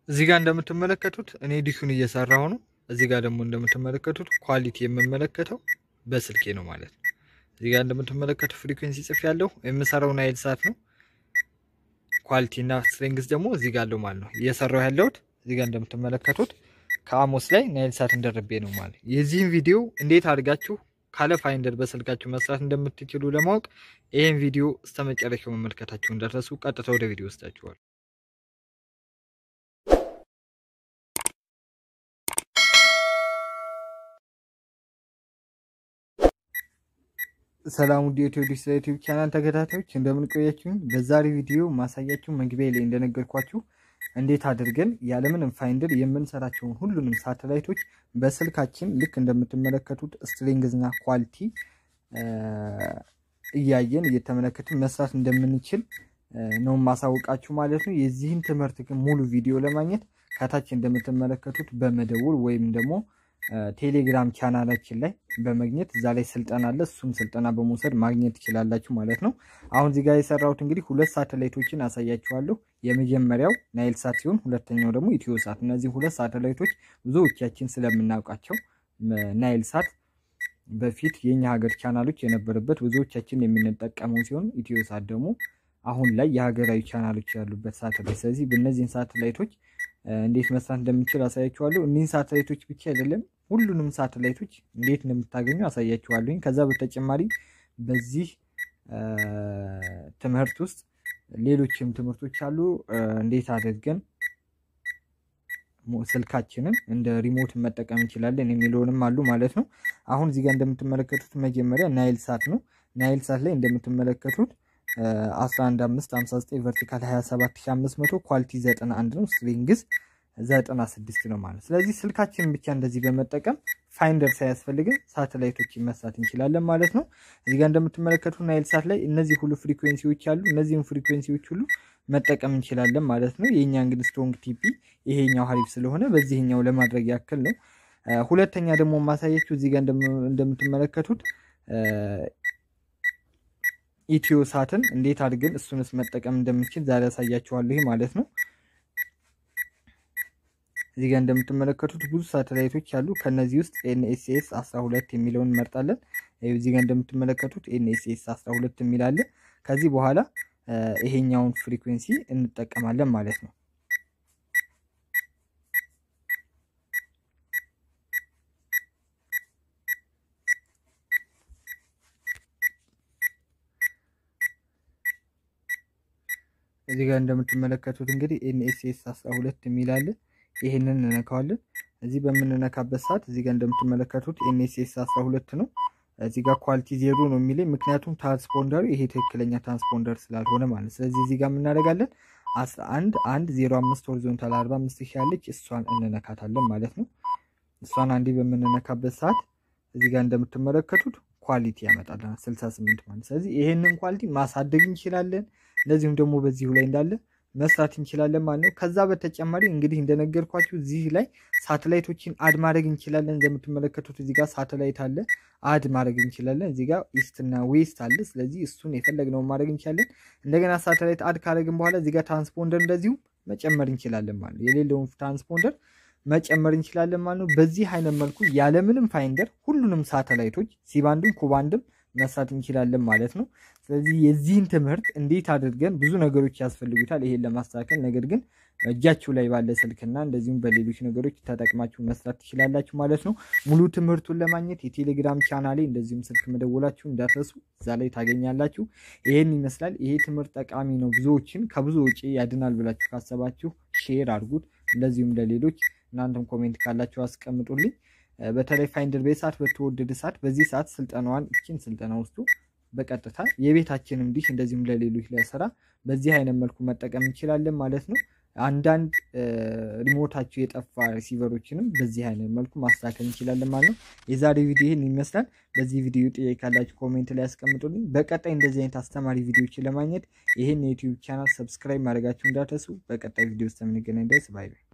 እዚህ ጋር እንደምትመለከቱት እኔ ዲሹን እየሰራሁ ነው። እዚህ ጋር ደግሞ እንደምትመለከቱት ኳሊቲ የምመለከተው በስልኬ ነው ማለት ነው። እዚህ ጋር እንደምትመለከቱት ፍሪኩዌንሲ ጽፍ ያለው የምሰራው ናይል ሳት ነው። ኳሊቲ እና ስትሪንግስ ደግሞ እዚህ ጋር አለው ማለት ነው። እየሰራው ያለሁት እዚህ ጋር እንደምትመለከቱት ከአሞስ ላይ ናይል ሳት እንደርቤ ነው ማለት። የዚህን ቪዲዮ እንዴት አድርጋችሁ ካለ ፋይንደር በስልካችሁ መስራት እንደምትችሉ ለማወቅ ይህን ቪዲዮ እስከ መጨረሻው መመልከታችሁ እንደረሱ ቀጥታ ወደ ቪዲዮ ወስዳችኋል። ሰላም ውድ የኢትዮ ዲሽ ዩቲዩብ ቻናል ተከታታዮች እንደምን ቆያችሁኝ? በዛሬ ቪዲዮ ማሳያችሁ መግቢያ ላይ እንደነገርኳችሁ እንዴት አድርገን ያለምንም ፋይንደር የምንሰራቸውን ሁሉንም ሳተላይቶች በስልካችን ልክ እንደምትመለከቱት ስትሪንግዝና ኳሊቲ እያየን እየተመለከትን መስራት እንደምንችል ነው ማሳወቃችሁ ማለት ነው። የዚህን ትምህርት ግን ሙሉ ቪዲዮ ለማግኘት ከታች እንደምትመለከቱት በመደወል ወይም ደግሞ ቴሌግራም ቻናላችን ላይ በመግኘት እዛ ላይ ስልጠና አለ። እሱም ስልጠና በመውሰድ ማግኘት ትችላላችሁ ማለት ነው። አሁን እዚህ ጋር የሰራሁት እንግዲህ ሁለት ሳተላይቶችን አሳያችኋለሁ። የመጀመሪያው ናይል ሳት ሲሆን ሁለተኛው ደግሞ ኢትዮ ሳት። እነዚህ ሁለት ሳተላይቶች ብዙዎቻችን ስለምናውቃቸው ናይል ሳት በፊት የኛ ሀገር ቻናሎች የነበረበት ብዙዎቻችን የምንጠቀመው ሲሆን ኢትዮ ሳት ደግሞ አሁን ላይ የሀገራዊ ቻናሎች ያሉበት ሳተላይት። ስለዚህ በእነዚህን ሳተላይቶች እንዴት መስራት እንደምንችል አሳያችኋለሁ። እኒህን ሳተላይቶች ብቻ አይደለም ሁሉንም ሳተላይቶች እንዴት እንደምታገኙ አሳያችኋለሁኝ። ከዛ በተጨማሪ በዚህ ትምህርት ውስጥ ሌሎችም ትምህርቶች አሉ። እንዴት አድርገን ስልካችንን እንደ ሪሞት መጠቀም እንችላለን የሚለውንም አሉ ማለት ነው። አሁን እዚህ ጋር እንደምትመለከቱት መጀመሪያ ናይል ሳት ነው። ናይል ሳት ላይ እንደምትመለከቱት 11559 ቨርቲካል 27500 ኳሊቲ 91 ነው። ስትሪንግዝ 96 ነው ማለት። ስለዚህ ስልካችንን ብቻ እንደዚህ በመጠቀም ፋይንደር ሳያስፈልግን ሳተላይቶችን መስራት እንችላለን ማለት ነው። እዚህ ጋር እንደምትመለከቱት ናይል ሳት ላይ እነዚህ ሁሉ ፍሪኩዌንሲዎች አሉ። እነዚህም ፍሪኩዌንሲዎች ሁሉ መጠቀም እንችላለን ማለት ነው። የእኛ እንግዲህ ስትሮንግ ቲፒ ይሄኛው ሀሪፍ ስለሆነ በዚህኛው ለማድረግ ያክል ነው። ሁለተኛ ደግሞ ማሳየችው እዚህ ጋር እንደምትመለከቱት ኢትዮ ሳትን እንዴት አድርገን እሱንስ መጠቀም እንደምንችል ዛሬ ያሳያችኋለሁ ይሄ ማለት ነው። እዚህ ጋር እንደምትመለከቱት ብዙ ሳተላይቶች አሉ። ከነዚህ ውስጥ ኤንኤስኤስ 12 የሚለውን እንመርጣለን። እዚህ ጋር እንደምትመለከቱት ኤንኤስኤስ 12 የሚላለ ከዚህ በኋላ ይሄኛውን ፍሪኩዌንሲ እንጠቀማለን ማለት ነው። እዚህ ጋር እንደምትመለከቱት እንግዲህ ኤንኤስኤስ 12 የሚላለ ይሄንን እንነካዋለን። እዚህ በምንነካበት ሰዓት እዚህ ጋር እንደምትመለከቱት ኤንኤስኤስ 12 ነው። እዚህ ጋር ኳሊቲ ዜሮ ነው የሚለኝ ምክንያቱም ትራንስፖንደሩ ይሄ ትክክለኛ ትራንስፖንደር ስላልሆነ ማለት። ስለዚህ እዚህ ጋር የምናደርጋለን 11 1 05 ሆሪዞንታል 45 ሺህ ያለች እሷን እንነካታለን ማለት ነው። እሷን አንዴ በምንነካበት ሰዓት እዚህ ጋር እንደምትመለከቱት ኳሊቲ ያመጣልናል 68 ማለት። ስለዚህ ይሄንን ኳሊቲ ማሳደግ እንችላለን። እንደዚሁም ደግሞ በዚሁ ላይ እንዳለ መስራት እንችላለን ማለት ነው። ከዛ በተጨማሪ እንግዲህ እንደነገርኳችሁ እዚህ ላይ ሳተላይቶችን አድ ማድረግ እንችላለን። እንደምትመለከቱት እዚህ ጋር ሳተላይት አለ፣ አድ ማድረግ እንችላለን። እዚህ ጋር ኢስት እና ዌስት አለ። ስለዚህ እሱን የፈለግነውን ማድረግ እንችላለን። እንደገና ሳተላይት አድ ካደረግን በኋላ እዚህ ጋር ትራንስፖንደር እንደዚሁ መጨመር እንችላለን ማለት ነው። የሌለውን ትራንስፖንደር መጨመር እንችላለን ማለት ነው። በዚህ አይነት መልኩ ያለምንም ፋይንደር ሁሉንም ሳተላይቶች ሲባንድም ኩባንድም መስራት እንችላለን ማለት ነው። ስለዚህ የዚህን ትምህርት እንዴት አድርገን ብዙ ነገሮች ያስፈልጉታል ይሄን ለማስተካከል። ነገር ግን እጃችሁ ላይ ባለ ስልክና እንደዚሁም በሌሎች ነገሮች ተጠቅማችሁ መስራት ትችላላችሁ ማለት ነው። ሙሉ ትምህርቱን ለማግኘት የቴሌግራም ቻናሌ እንደዚሁም ስልክ መደወላችሁ እንዳትረሱ፣ እዛ ላይ ታገኛላችሁ። ይሄን ይመስላል። ይሄ ትምህርት ጠቃሚ ነው። ብዙዎችን ከብዙ ወጪ ያድናል ብላችሁ ካሰባችሁ ሼር አድርጉት። እንደዚሁም ለሌሎች እናንተም ኮሜንት ካላችሁ አስቀምጡልኝ። በተለይ ፋይንደር በሰዓት በተወደደ ሰዓት በዚህ ሰዓት ስልጠናዋን እችን ስልጠና ውስጡ በቀጥታ የቤታችንም ዲሽ እንደዚሁም ለሌሎች ለስራ በዚህ አይነት መልኩ መጠቀም እንችላለን ማለት ነው። አንዳንድ ሪሞታቸው የጠፋ ሪሲቨሮችንም በዚህ አይነት መልኩ ማስተካከል እንችላለን ማለት ነው። የዛሬ ቪዲዮ ይህን ይመስላል። በዚህ ቪዲዮ ጥያቄ ካላችሁ ኮሜንት ላይ ያስቀምጡልኝ። በቀጣይ እንደዚህ አይነት አስተማሪ ቪዲዮዎችን ለማግኘት ይህን የዩቲዩብ ቻናል ሰብስክራይብ ማድረጋችሁ እንዳትረሱ። በቀጣይ ቪዲዮ ውስጥ የምንገናኝ ድረስ ባይ ባይ።